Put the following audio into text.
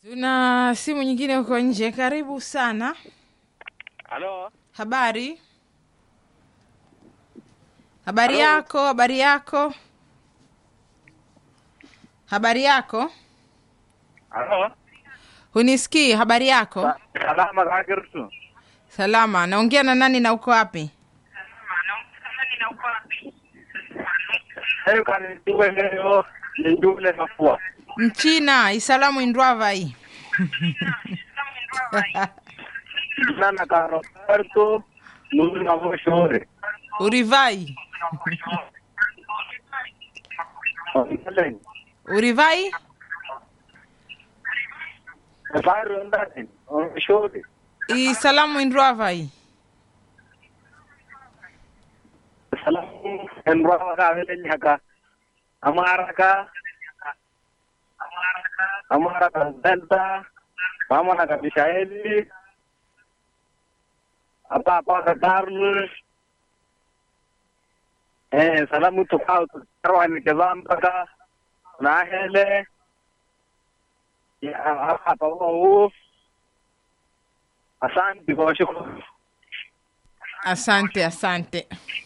Tuna simu nyingine huko nje. Karibu sana. Halo, Habari? Habari Halo. yako? Habari yako? Habari yako? halo, Hunisikii? Habari yako? Sa- salama kakirtu. Salama. Naongea na nani na uko wapi? Heyo kani tuwe leo nindule mafua. Mchina isalamu indwava hii Nana ka Roberto nuru na voshore. urivai Onalen. urivai Faru ndani. Voshore. isalamu indwava hii Salamu enrwa ka vele nyaka. Amara ka Amara ka Delta. Mama na ka Mishaeli. Apa apa ka Carlos. Eh, salamu tukao tukarwani kezambaka na hele ya hapa wao asante kwa shukuru asante asante